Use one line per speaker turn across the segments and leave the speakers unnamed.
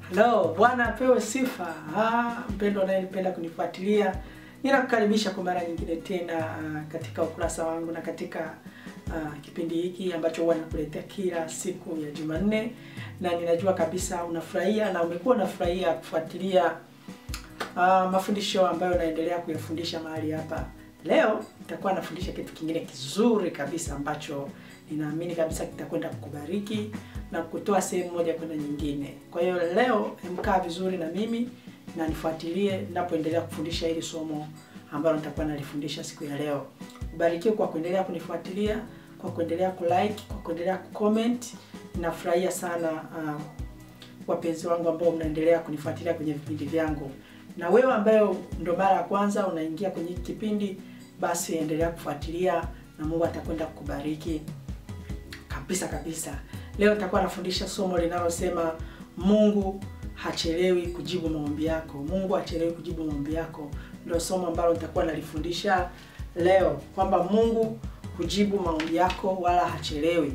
Hello, Bwana apewe sifa. Ah, mpendo unayependa kunifuatilia, ninakukaribisha kwa mara nyingine tena uh, katika ukurasa wangu na katika uh, kipindi hiki ambacho huwa nakuletea kila siku ya Jumanne, na ninajua kabisa unafurahia na umekuwa unafurahia kufuatilia uh, mafundisho ambayo naendelea kuyafundisha mahali hapa. Leo nitakuwa nafundisha kitu kingine kizuri kabisa ambacho ninaamini kabisa kitakwenda kukubariki na kutoa sehemu moja kwenda nyingine. Kwa hiyo leo mkaa vizuri na mimi na nifuatilie ninapoendelea kufundisha hili somo ambalo nitakuwa nalifundisha siku ya leo. Ubarikiwe kwa kuendelea kunifuatilia, kwa kuendelea kulike, kwa kuendelea kucomment. Ninafurahia sana uh, wapenzi wangu ambao mnaendelea kunifuatilia kwenye vipindi vyangu. Na wewe ambayo ndo mara ya kwanza unaingia kwenye hiki kipindi, basi endelea kufuatilia na Mungu atakwenda kukubariki kabisa kabisa. Leo nitakuwa nafundisha somo linalosema Mungu hachelewi kujibu maombi yako. Mungu hachelewi kujibu maombi yako, ndio somo ambalo nitakuwa nalifundisha leo, kwamba Mungu hujibu maombi yako wala hachelewi.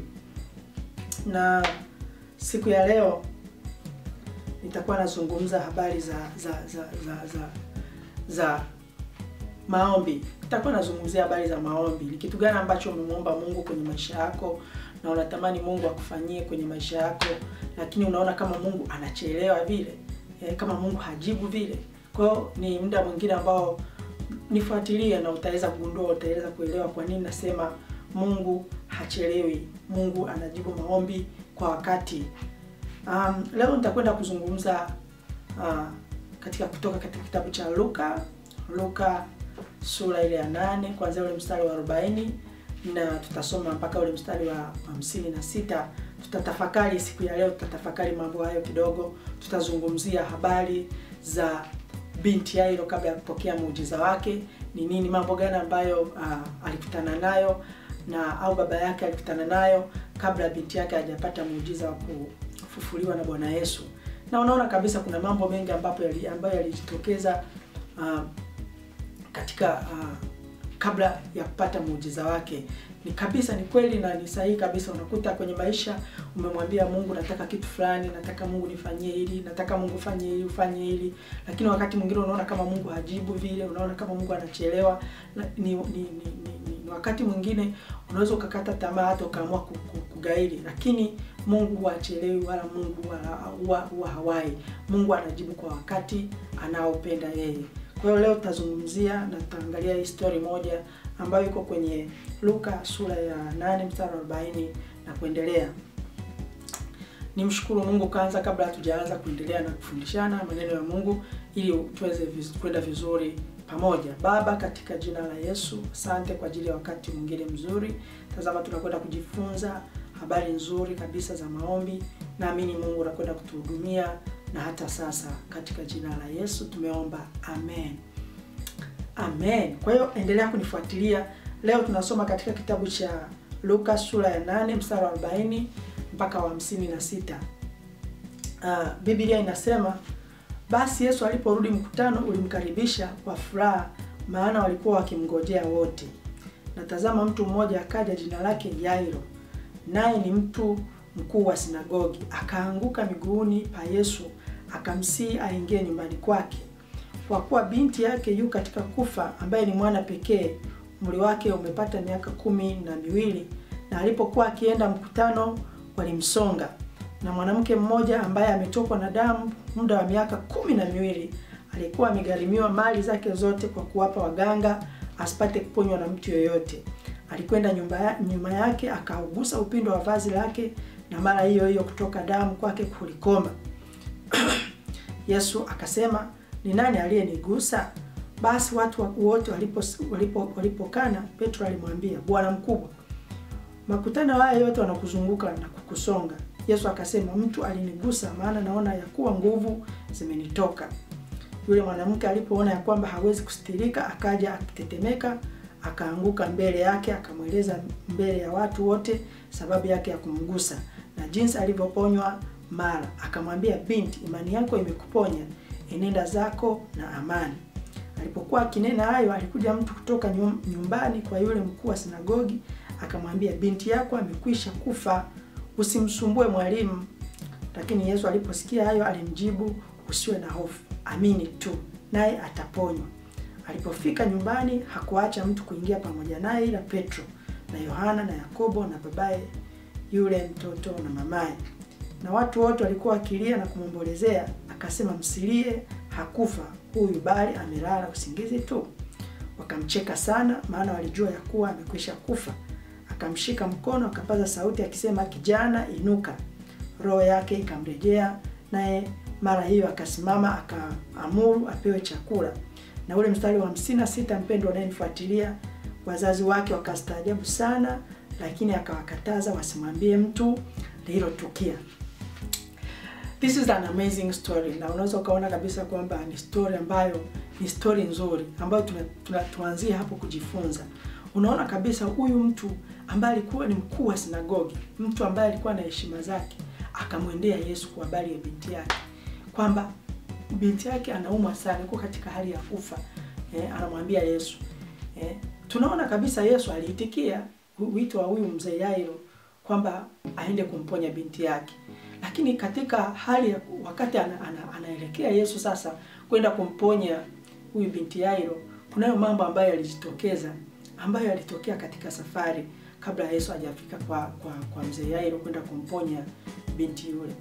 Na siku ya leo nitakuwa nazungumza habari za za za za za, za maombi. Nitakuwa nazungumzia habari za maombi. Ni kitu gani ambacho umemwomba Mungu kwenye maisha yako na unatamani Mungu akufanyie kwenye maisha yako, lakini unaona kama Mungu anachelewa vile e, kama Mungu hajibu vile. Kwa hiyo ni muda mwingine ambao nifuatilie na utaweza kugundua, utaweza kuelewa kwa nini nasema Mungu hachelewi. Mungu anajibu maombi kwa wakati. Um, leo nitakwenda kuzungumza uh, katika kutoka katika kitabu cha Luka Luka sura ile ya nane kuanzia ule mstari wa 40 na tutasoma mpaka ule mstari wa hamsini na sita. Tutatafakari siku ya leo, tutatafakari mambo hayo kidogo. Tutazungumzia habari za binti Yairo kabla ya kupokea muujiza wake, ni nini, mambo gani ambayo uh, alikutana nayo na au baba yake alikutana nayo kabla binti yake hajapata muujiza wa kufufuliwa na Bwana Yesu. Na unaona kabisa kuna mambo mengi ambapo yali, ambayo yalijitokeza uh, katika uh, kabla ya kupata muujiza wake. Ni kabisa ni kweli na ni sahihi kabisa. Unakuta kwenye maisha umemwambia Mungu, nataka kitu fulani, nataka Mungu nifanyie hili, nataka Mungu fanye hili, ufanye hili, lakini wakati mwingine unaona kama Mungu hajibu vile, unaona kama Mungu anachelewa. Ni, ni, ni, ni, ni wakati mwingine unaweza ukakata tamaa, hata ukaamua kugairi, lakini Mungu huwa hachelewi wala Mungu huwa huwa hawai. Mungu anajibu kwa wakati anaopenda yeye. Kwa hiyo leo tutazungumzia na tutaangalia hii story moja ambayo iko kwenye Luka sura ya 8 mstari wa 40 na kuendelea. Nimshukuru Mungu kwanza kabla hatujaanza kuendelea na kufundishana maneno ya Mungu ili tuweze viz, kwenda vizuri pamoja. Baba, katika jina la Yesu, asante kwa ajili ya wakati mwingine mzuri. Tazama, tunakwenda kujifunza habari nzuri kabisa za maombi. Naamini Mungu anakwenda kutuhudumia na hata sasa katika jina la Yesu tumeomba, amen, amen. Kwa hiyo endelea kunifuatilia. Leo tunasoma katika kitabu cha Luka sura ya 8 mstari wa 40 mpaka wa 56. Uh, Biblia inasema basi Yesu aliporudi, mkutano ulimkaribisha kwa furaha, maana walikuwa wakimngojea wote. Na tazama, mtu mmoja akaja, jina lake Yairo, naye ni mtu mkuu wa sinagogi, akaanguka miguuni pa Yesu akamsihi aingie nyumbani kwake, kwa kuwa binti yake yu katika kufa, ambaye ni mwana pekee, umri wake umepata miaka kumi na miwili. Na alipokuwa akienda mkutano, walimsonga. Na mwanamke mmoja ambaye ametokwa na damu muda wa miaka kumi na miwili alikuwa amegharimiwa mali zake zote kwa kuwapa waganga, asipate kuponywa na mtu yoyote. Alikwenda nyumba nyuma yake, akaugusa upindo wa vazi lake, na mara hiyo hiyo kutoka damu kwake kulikoma. Yesu akasema, ni nani aliyenigusa? Basi watu wote walipokana walipo, walipo Petro alimwambia, Bwana mkubwa, makutano haya yote wanakuzunguka na kukusonga. Yesu akasema, mtu alinigusa, maana naona ya kuwa nguvu zimenitoka. Yule mwanamke alipoona ya kwamba hawezi kustirika, akaja akitetemeka, akaanguka mbele yake, akamweleza mbele ya watu wote sababu yake ya kumgusa na jinsi alivyoponywa mara. Akamwambia, binti, imani yako imekuponya, enenda zako na amani. Alipokuwa akinena hayo, alikuja mtu kutoka nyumbani kwa yule mkuu wa sinagogi, akamwambia, binti yako amekwisha kufa, usimsumbue mwalimu. Lakini Yesu aliposikia hayo alimjibu, usiwe na hofu, amini tu, naye ataponywa. Alipofika nyumbani hakuacha mtu kuingia pamoja naye ila Petro na Yohana na Yakobo na babaye yule mtoto na mamaye. Na watu wote walikuwa wakilia na kumwombolezea. Akasema, msilie, hakufa huyu, bali amelala usingizi tu. Wakamcheka sana, maana walijua ya kuwa amekwisha kufa. Akamshika mkono, akapaza sauti akisema, kijana, inuka. Roho yake ikamrejea, naye mara hiyo akasimama, akaamuru apewe chakula. Na ule mstari wa hamsini na sita, mpendo unayenifuatilia, wazazi wake wakastaajabu sana, lakini akawakataza wasimwambie mtu lililotukia. This is an amazing story, na unaweza ukaona kabisa kwamba ni story ambayo ni story nzuri ambayo tuna, tuna, tuanzie hapo kujifunza. Unaona kabisa huyu mtu ambaye alikuwa ni mkuu wa sinagogi, mtu ambaye alikuwa na heshima zake, akamwendea Yesu kwa habari ya binti yake, kwamba binti yake anaumwa sana, yuko katika hali ya kufa. Eh, anamwambia Yesu. Eh, tunaona kabisa Yesu aliitikia wito wa huyu mzee Yairo kwamba aende kumponya binti yake, lakini katika hali ya wakati ana, ana, anaelekea Yesu sasa kwenda kumponya huyu binti Yairo, kunayo mambo ambayo yalijitokeza ambayo yalitokea katika safari kabla Yesu hajafika kwa kwa, kwa mzee Yairo kwenda kumponya binti yule.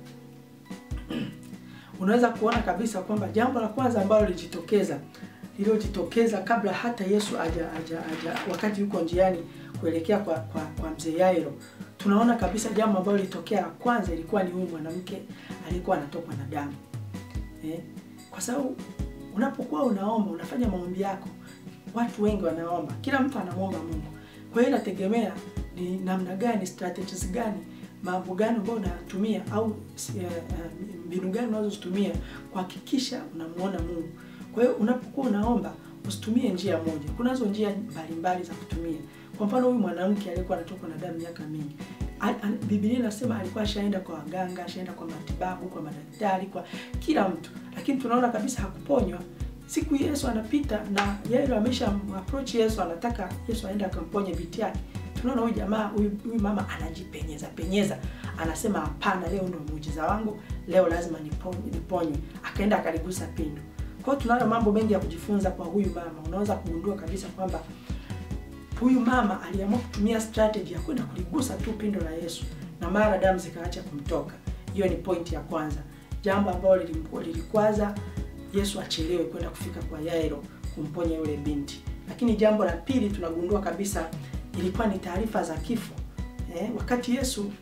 Unaweza kuona kabisa kwamba jambo la kwanza ambalo lilijitokeza lililojitokeza kabla hata Yesu aja, aja, aja wakati yuko njiani kuelekea kwa kwa, kwa mzee Yairo, tunaona kabisa jambo ambalo lilitokea la kwanza ilikuwa ni huyu mwanamke alikuwa anatokwa na damu eh? Kwa sababu unapokuwa unaomba unafanya maombi yako, watu wengi wanaomba, kila mtu anamwomba Mungu. Kwa hiyo inategemea ni namna gani, strategies gani, mambo gani ambayo unatumia au mbinu gani unazozitumia kuhakikisha unamuona Mungu. Kwa hiyo unapokuwa unaomba usitumie njia moja, kunazo njia mbalimbali za kutumia. Kwa mfano huyu mwanamke aliyekuwa anatokwa na damu miaka mingi, Biblia inasema alikuwa ashaenda kwa waganga, ashaenda kwa matibabu, kwa madaktari, kwa kila mtu, lakini tunaona kabisa hakuponywa. Siku Yesu anapita na Yairo amesha approach Yesu, anataka Yesu aende akamponye binti yake. Tunaona huyu jamaa huyu, huyu mama anajipenyeza penyeza, anasema hapana, leo ndio muujiza wangu, leo lazima niponywe, niponywe. Akaenda akaligusa pindo. Kwa hiyo tunayo mambo mengi ya kujifunza kwa huyu mama. Unaweza kugundua kabisa kwamba huyu mama aliamua kutumia strategy ya kwenda kuligusa tu pindo la Yesu na mara damu zikaacha kumtoka. Hiyo ni point ya kwanza, jambo ambalo lilikwaza Yesu achelewe kwenda kufika kwa Yairo kumponya yule binti. Lakini jambo la pili tunagundua kabisa ilikuwa ni taarifa za kifo eh, wakati Yesu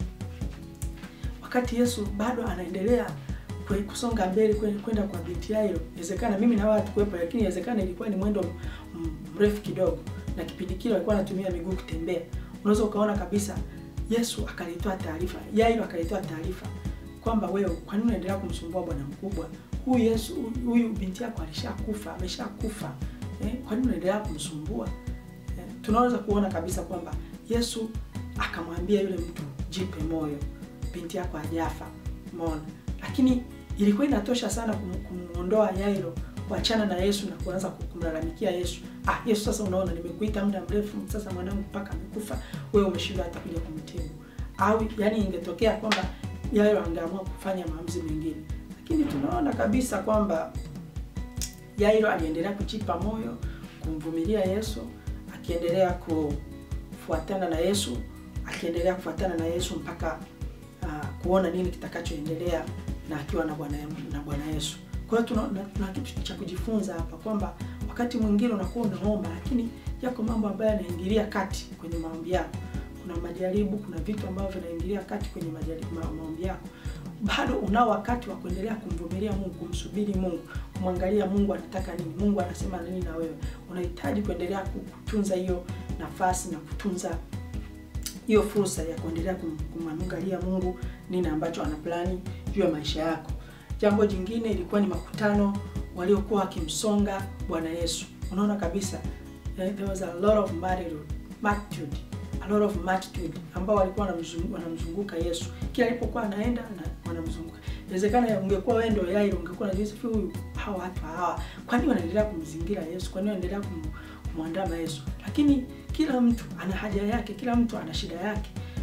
wakati Yesu bado anaendelea kusonga mbele kwenda kwa binti Yairo. Inawezekana mimi na watu kuwepo, lakini inawezekana ilikuwa ni mwendo mrefu kidogo, na kipindi kile alikuwa anatumia miguu kutembea. Unaweza ukaona kabisa Yesu akalitoa taarifa, Yairo akalitoa taarifa kwamba wewe, kwa nini unaendelea kumsumbua bwana mkubwa huyu? Yesu huyu binti yako alishakufa, ameshakufa eh, kwa nini unaendelea kumsumbua eh? Tunaweza kuona kabisa kwamba Yesu akamwambia yule mtu, jipe moyo, binti yako hajafa. Umeona? Lakini ilikuwa inatosha sana kumuondoa Yairo kuachana na Yesu na kuanza kumlalamikia Yesu. Ah, Yesu sasa, unaona nimekuita muda mrefu sasa, mwanangu mpaka amekufa, wewe umeshindwa hata kuja kumtibu. Au yani ingetokea kwamba Yairo angeamua kufanya maamuzi mengine, lakini tunaona kabisa kwamba Yairo aliendelea kujipa moyo, kumvumilia Yesu, akiendelea kufuatana na Yesu, akiendelea kufuatana na Yesu mpaka uh, kuona nini kitakachoendelea na akiwa na Bwana na Bwana Yesu. Kwa hiyo tuna, tuna kitu cha kujifunza hapa kwamba wakati mwingine unakuwa unaomba, lakini yako mambo ambayo yanaingilia kati kwenye maombi yako. Kuna majaribu, kuna vitu ambavyo vinaingilia kati kwenye majaribu, ma, maombi yako. Bado unao wakati wa kuendelea kumvumilia Mungu, kumsubiri Mungu, kumwangalia Mungu anataka nini, Mungu anasema nini na wewe. Unahitaji kuendelea kutunza hiyo nafasi na kutunza hiyo fursa ya kuendelea kumwangalia Mungu nini ambacho ana plani juu ya maisha yako. Jambo jingine ilikuwa ni makutano waliokuwa wakimsonga Bwana Yesu. Unaona kabisa there was a lot of multitude, a lot of multitude ambao walikuwa wanamzunguka Yesu kila alipokuwa anaenda na wanamzunguka. Inawezekana ungekuwa wewe ndio Yairo, ungekuwa unajiuliza huyu hawa watu hawa, kwa nini wanaendelea kumzingira Yesu? Kwa nini wanaendelea kumwandama Yesu? Lakini kila mtu ana haja yake, kila mtu ana shida yake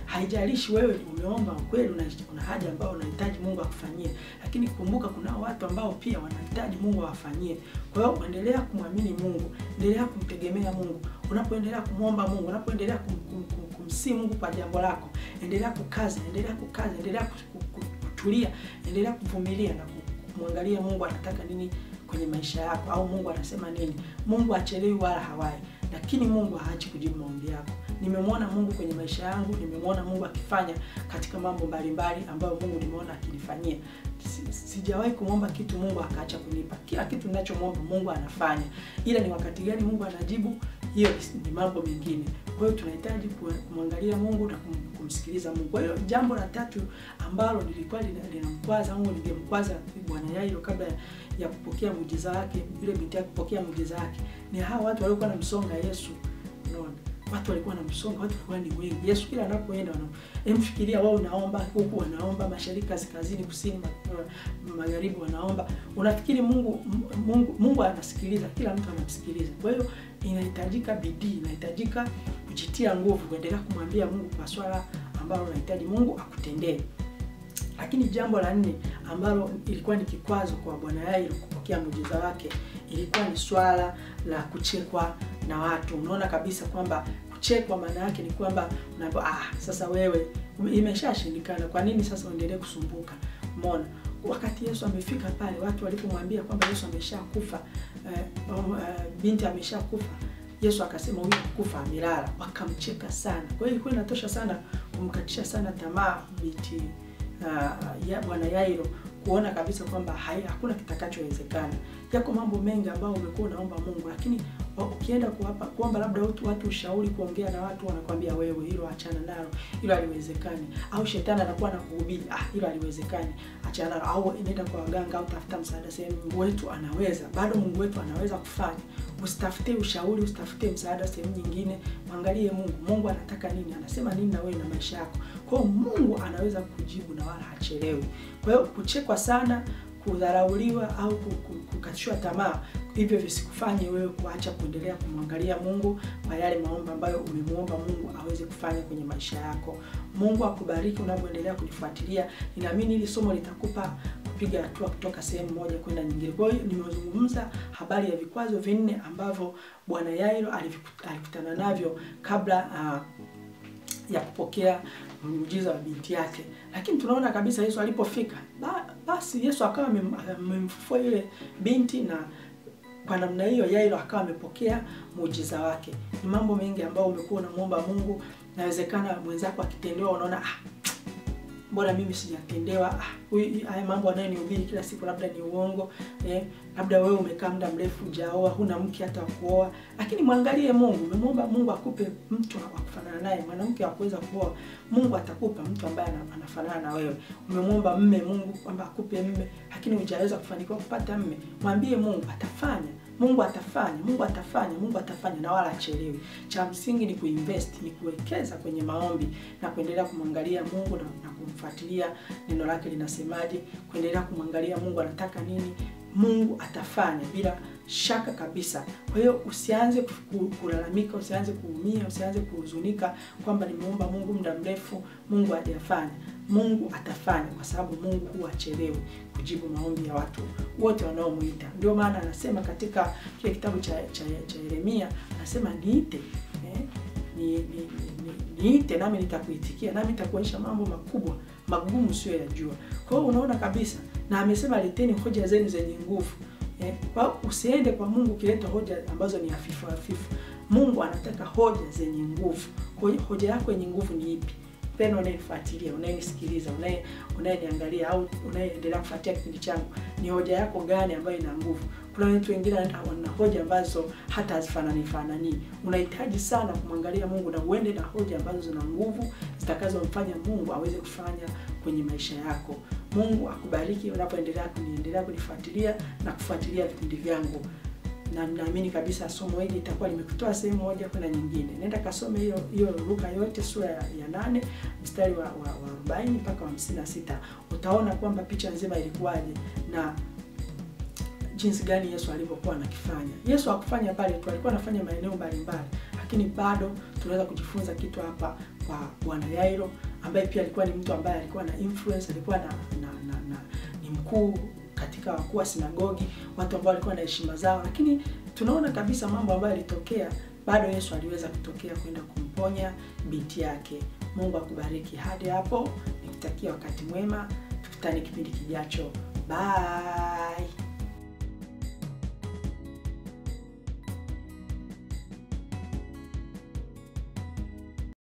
haijalishi wewe umeomba kweli, una, una haja ambayo unahitaji Mungu akufanyie, lakini kumbuka kuna watu ambao pia wanahitaji Mungu awafanyie. Kwa hiyo endelea kumwamini Mungu, endelea kumtegemea Mungu. Unapoendelea kumwomba Mungu, unapoendelea kum, kum, kum, kumsii Mungu kwa jambo lako, endelea kukaza, endelea kukaza, endelea kutulia, endelea kuvumilia na kumwangalia Mungu anataka nini kwenye maisha yako, au Mungu anasema nini. Mungu achelewi wala hawai, lakini Mungu haachi kujibu maombi yako. Nimemwona Mungu kwenye maisha yangu, nimemwona Mungu akifanya katika mambo mbalimbali ambayo Mungu nimeona akinifanyia. Sijawahi kumwomba kitu Mungu akaacha kunipa. Kila kitu ninachomwomba Mungu anafanya, ila ni wakati gani Mungu anajibu, hiyo ni mambo mengine. Kwa hiyo tunahitaji kumwangalia Mungu na kumsikiliza Mungu. Kwa hiyo jambo la tatu ambalo lilikuwa linamkwaza au lingemkwaza Bwana Yairo kabla ya kupokea muujiza wake, yule binti yake kupokea muujiza wake, ni hawa watu waliokuwa wanamsonga Yesu. Unaona, watu walikuwa wanamsonga, watu walikuwa ni wengi. Yesu kila anapoenda wana emfikiria wao, unaomba huku, wanaomba mashariki, kaskazini, kusini, magharibi, wanaomba. Unafikiri Mungu Mungu Mungu anasikiliza? Kila mtu anamsikiliza. Kwa hiyo inahitajika bidii, inahitajika kujitia nguvu, kuendelea kumwambia Mungu kwa swala ambalo unahitaji Mungu akutendee. Lakini jambo la nne ambalo ilikuwa ni kikwazo kwa Bwana Yairo kupokea muujiza wake ilikuwa ni swala la kuchekwa na watu. Unaona kabisa kwamba kuchekwa maana yake ni kwamba unaambiwa ah, sasa wewe imeshashindikana, kwa nini sasa uendelee kusumbuka? Umeona, wakati Yesu amefika pale, watu walipomwambia kwamba Yesu ameshakufa, eh, eh, binti ameshakufa, Yesu akasema huyu kufa amelala, wakamcheka sana. Kwa hiyo ilikuwa inatosha sana kumkatisha sana tamaa binti Uh, ya Bwana Yairo kuona kabisa kwamba hakuna kitakachowezekana. Yako mambo mengi ambayo umekuwa unaomba Mungu, lakini ukienda kuwapa kuomba labda watu, watu ushauri, kuongea na watu wanakwambia wewe, hilo achana nalo, hilo haliwezekani. Au shetani anakuwa anakuhubiri, ah, hilo haliwezekani, achana nalo. Au nenda kwa waganga au tafuta msaada sehemu. Mungu wetu anaweza, bado Mungu wetu anaweza kufanya. Usitafute ushauri, usitafute msaada sehemu nyingine, mwangalie Mungu. Mungu anataka nini? Anasema nini na wewe na maisha yako? Kwa hiyo Mungu anaweza kujibu na wala hachelewi. Kwa hiyo kuchekwa sana, kudharauliwa au kukatishwa tamaa, hivyo visikufanye wewe kuacha kuendelea kumwangalia Mungu kwa yale maombi ambayo umemuomba Mungu aweze kufanya kwenye maisha yako. Mungu akubariki unapoendelea kulifuatilia. Ninaamini hili somo litakupa kupiga hatua kutoka sehemu moja kwenda nyingine. Kwa hiyo nimezungumza habari ya vikwazo vinne ambavyo Bwana Yairo alikutana navyo kabla uh, ya kupokea muujiza wa binti yake, lakini tunaona kabisa Yesu alipofika, ba, basi Yesu akawa amemfufua yule binti na kwa namna hiyo Yairo akawa amepokea muujiza wake. Ni mambo mengi ambayo umekuwa unamwomba Mungu, inawezekana mwenzako akitendewa unaona ah, mbona mimi sijatendewa? Ah, haya mambo anayonihubiri kila siku labda ni uongo eh, labda wewe umekaa muda mrefu hujaoa, huna mke hata wa kuoa, lakini mwangalie Mungu. Umemwomba Mungu akupe mtu wa kufanana naye, mwanamke wa kuweza kuoa, Mungu atakupa mtu ambaye anafanana na wewe. Umemwomba mme, Mungu kwamba akupe mme, lakini hujaweza kufanikiwa kupata mme, mwambie Mungu atafanya. Mungu atafanya, Mungu atafanya, Mungu atafanya na wala achelewi. Cha msingi ni kuinvest, ni kuwekeza kwenye maombi na kuendelea kumwangalia Mungu na, na kumfuatilia neno lake linasemaje, kuendelea kumwangalia Mungu anataka nini. Mungu atafanya bila shaka kabisa. Kwa hiyo usianze kulalamika, usianze kuumia, usianze kuhuzunika kwamba nimeomba Mungu muda mrefu, Mungu hajafanya. Mungu atafanya kwa sababu Mungu huwa achelewi kujibu maombi ya watu wote wanaomuita. Ndio maana anasema katika kile kitabu cha, cha, cha Yeremia anasema niite, eh, ni, ni, ni, niite nami nitakuitikia, nami nitakuonyesha mambo makubwa magumu sio yajua. Kwa hiyo unaona kabisa, na amesema leteni hoja zenu zenye nguvu. Eh, kwa usiende kwa Mungu ukileta hoja ambazo ni hafifu hafifu. Mungu anataka hoja zenye nguvu. Kwa hiyo hoja yako yenye nguvu ni ipi? Mpendwa unayenifuatilia, unayenisikiliza, unaye unayeniangalia au unayeendelea kufuatia kipindi changu, ni hoja yako gani ambayo ina nguvu? Kuna watu wengine wana hoja ambazo hata hazifanani fanani. Unahitaji sana kumwangalia Mungu na uende na hoja ambazo zina nguvu zitakazomfanya Mungu aweze kufanya kwenye maisha yako. Mungu akubariki unapoendelea kuniendelea kunifuatilia na kufuatilia vipindi vyangu na naamini kabisa somo hili litakuwa limekutoa sehemu moja kwenda nyingine. Nenda kasome hiyo hiyo Luka yote sura ya, ya nane mstari wa, wa, wa arobaini mpaka wa hamsini na sita utaona kwamba picha nzima ilikuwaje na jinsi gani Yesu alivyokuwa anakifanya. Yesu hakufanya pale tu, alikuwa anafanya maeneo mbalimbali, lakini bado tunaweza kujifunza kitu hapa kwa bwana Yairo ambaye pia alikuwa ni mtu ambaye alikuwa na influence, alikuwa na, na, na, na ni mkuu katika wakuu wa sinagogi, watu ambao walikuwa na heshima zao, lakini tunaona kabisa mambo ambayo yalitokea, bado Yesu aliweza kutokea kwenda kumponya binti yake. Mungu akubariki. Hadi hapo nikutakia wakati mwema, tukutane kipindi kijacho. Bye.